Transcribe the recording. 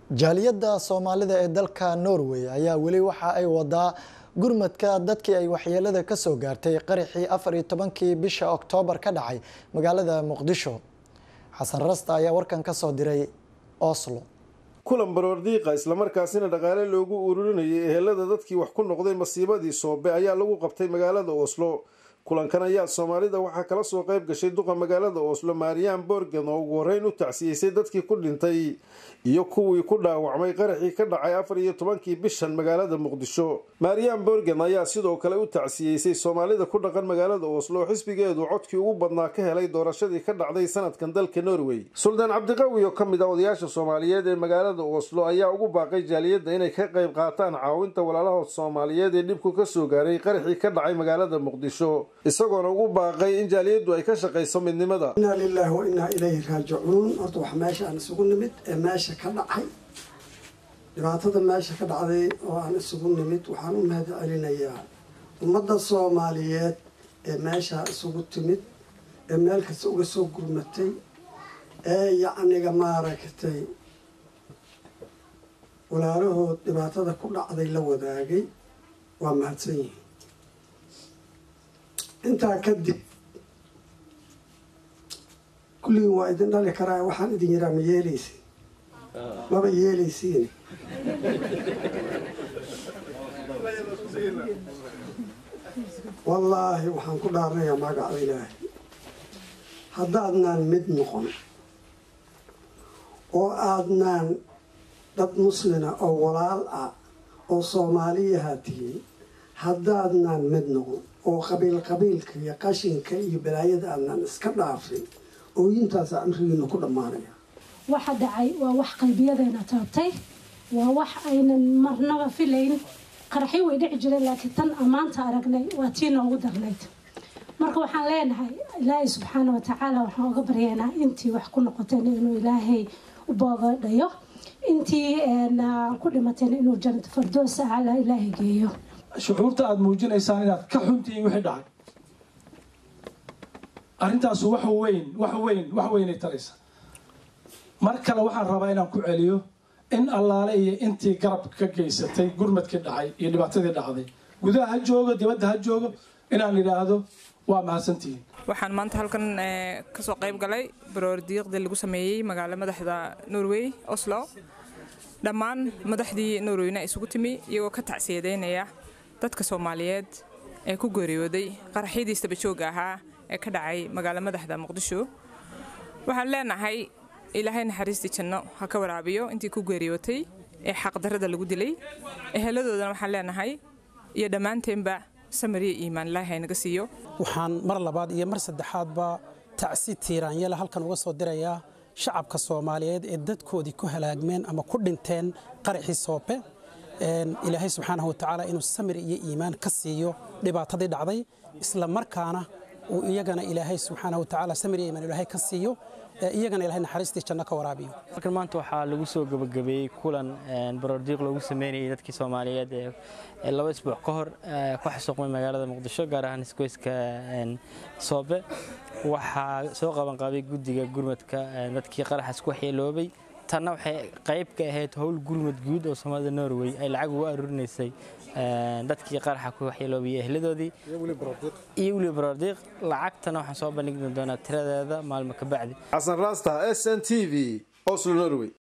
jaaliyadda soomaalida ee dalka norway ayaa weli waxa ay wadaa gurmadka dadkii ay waxyeelada ka soo gaartay qaraxii afar iyo tobankii bisha oktoobar ka dhacay magaalada muqdisho xasan rasta ayaa warkan ka soo diray oslo kulan baroordiiqa islamarkaasina dhaqaale loogu ururinayay ehelada dadkii wax ku noqday masiibadii soobe ayaa lagu qabtay magaalada oslo kulankan ayaa soomaalida waxaa kala soo qayb gashay duqa magaalada oslo maariyaan borgen oo ugu horreyn u tacsiyeysay dadkii ku dhintay iyo kuwii ku dhaawacmay qaraxii ka dhacay afar iyo tobankii bishan magaalada muqdisho maariyaan borgen ayaa sidoo kale u tacsiyeysay soomaalida ku dhaqan magaalada oslo oo xisbigeedu codkii ugu badnaa ka helay doorashadii ka dhacday sanadkan dalka norway suldaan cabdiqawi oo ka mid ah odayaasha soomaaliyeed ee magaalada oslo ayaa ugu baaqay jaaliyadda inay ka qayb qaataan caawinta walaalahood soomaaliyeed ee dhibku ka soo gaaray qaraxii ka dhacay magaalada muqdisho isagoona ugu baaqay in jaaliyaddu ay ka shaqayso midnimada inaa lilaahi wa innaa ilayhi raajicuun horta wax meesha aan isugu nimid ee meesha ka dhacay dhibaatada meesha ka dhacday oo aan isugu nimid waxaan u mahad celinayaa ummadda soomaaliyeed ee meesha isugu timid ee meel kasta uga soo gurmatay ee yacniga maaragtay walaalahood dhibaatada ku dhacday la wadaagay waa mahadsan yihiin intaa kadib kulligiin waa idin dhali karaa waxaan idin yiraa ma yeelaysin maba yeelaysiin wallaahi waxaan ku dhaaranayaa magaca ilaahay haddaadnaan mid noqon oo aadnaan dad muslina oo walaal ah oo soomaaliyaha tihiin haddaadnaan mid noqon oo qabiil qabiilka iyo qashinka iyo balaayada aadnaan iska dhaafin ooyintaasa amrigiina ku dhammaanaya waxa dhacay waa wax qalbiyadeena taabtay waa wax aynan marnaba filayn qaraxyo way dhici jireen laakiin tan ammaanta aragnay waa tii noogu darnayd marka waxaan leenahay ilaahay subxaana watacaala waxaan uga baryaynaa intii wax ku noqoteen inuu ilaahay u boogadhayo intii ku dhimateen inuu janata fardoos acala ilaahay geeyo shucuurta aada muujinaysaan inaad ka xuntihiin wixii dhacay arrintaasu wax weyn wax weyn wax weynay taraysa mar kale waxaan rabaa inaan ku celiyo in allaale iyo intii garab ka geysatay gurmadkii dhacay iyo dhibaatadii dhacday gudaha ha joogo dibadda ha joogo inaan idhaahdo waa mahadsantihiin waxaan maanta halkan kasoo qayb galay baroordiiqdii lagu sameeyey magaalo madaxda norway oslo dhammaan madaxdii norweyna isugu timi iyagoo ka tacsiyadeynaya dadka soomaaliyeed ee ku geeriyooday qaraxyadii istabajooga ahaa ee ka dhacay magaalo madaxda muqdisho waxaan leenahay ilaahay naxariistii janno ha ka waraabiyo intii ku geeriyootay ee xaqdarrada lagu dilay eheladoodana waxaan leenahay iyo dhammaanteenba samariya iimaan ilaahay haynaga siiyo waxaan mar labaad iyo mar saddexaadba tacsi tiiraanyala halkan uga soo dirayaa shacabka soomaaliyeed ee dadkoodii ku halaagmeen ama ku dhinteen qaraxii soobe ilaahay subxaanahu watacaala inuu samir iyo iimaan ka siiyo dhibaatadii dhacday isla markaana uu iyagana ilaahay subxaanahu watacaala samir iyo iimaan ilaahay ka siiyo iyagana ilahay naxariistii janno ka waraabiyo halkan maanta waxaa lagu soo gabagabeeyey kulan baroordiiq loogu sameynayay dadkii soomaaliyeed ee laba isbuuc ka hor ku xasuuqmay magaalada muqdisho gaar ahaan isgoyska soobe waxaa soo qabanqaabay guddiga gurmadka dadkii qaraxaas ku waxyeeloobay tanna waxay qayb ka ahayd howl gurmad guud oo soomaalida norway ay lacag ugu aruurinaysay dadkii qaraxa ku waxyeeloobayay ehladoodii iyo weliba baroordiiq lacagtana waxaan soo bandhigi doonaa tiradeeda maalmo ka bacdi xasan raasta s n t v oslo norway